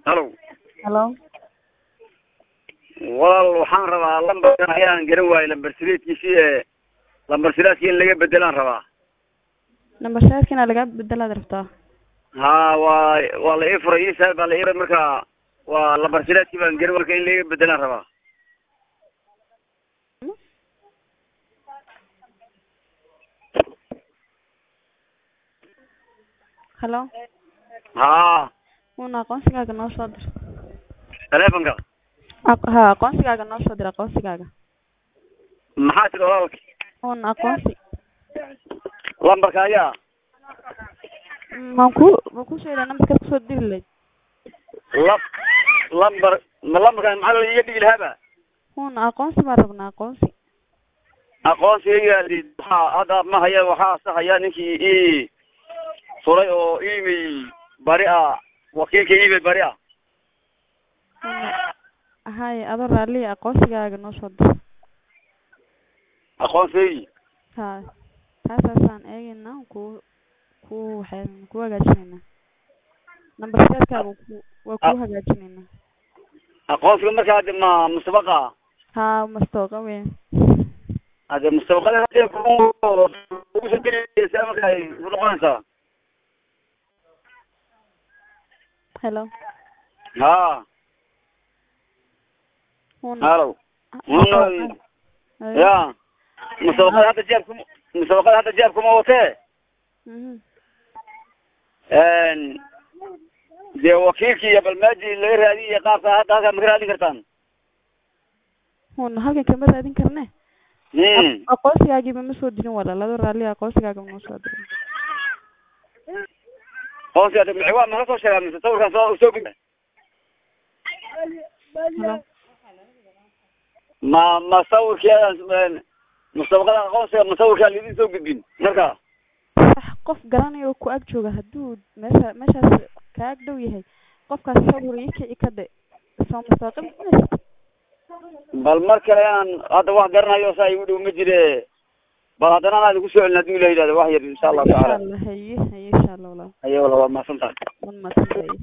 halo halo walaal waxaan rabaa lambarkan ayaan garan waayey lambar sideedkiisii ee lambar sidaadki in laga bedelaan rabaa number seedkina laga bedelaad rabtaa ha waa waa la ii furay isaal baa la ii furay marka waa lambar sidaadkii baan garan marka in laga bedelaan rabaa halo ha una aqoonsigaaga noo soo dir telefonka Aq- ha aqoonsigaaga noo soo dir aqoonsigaaga maxaa tiri walaalka un aqoonsi lambarka ayaa maan ku ma ku sheegaa nambarkaad kusoo diri lahayd la lambar ma lambarkan maxaa la iga dhigi lahaaba una aqoonsi baan rabnaa aqoonsi aqoonsigayga waxaa hadda ma haya waxaa sahaya ninkii ii furay oo email bari ah wakiilka email bari ah una haye adoo raaliya aqoonsigaaga noo soo dir aqoonsigaygi ha taasaasaan eegayna ku ku waxaan ku hagaajinaynaa number seedkaaga ku waa ku hagaajinaynaa aqoonsiga marka hadda ma musabaqa ha mastooqa weyn hadde musabaqada hadda kugu soo gelaysa marka ay ku noqonaysaa hello ha una halo una ya musabaqada hadda jeebka musabaqada hadda jeebkuma watee mhm dee wakiilkii iyo balmaaji laga raadiye qaabka hadda halkaa ma ka raadin kartaan una halkan kama raadin karne Hmm. aqoonsigaagiiba ma soo dirin walaal adoo raaliya aqoonsigaaga ma soo dirin aqoonsiga hadda maxay waa ma soo sheegaa mise sawirkan soo soo gudbi hello ma ma sawirkeeda musabaqada aqoonsiga ma sawirkaa laidin soo gudbin marka sax qof garanayo oo ku ag jooga hadduu meesha meeshaas ka ag dhow yahay qofkaas sawir ii kici ka dhe soo mustaqim bal mar kale aan hadda wax garanayo saa igu dhow ma jire bal haddana anaa idinku soo celin haddii la yidhahdo wax yar insha allahu insha tacaala allah haye haye insha allah walaal ayo wala waa mahadsan tahay wan mahadsantahay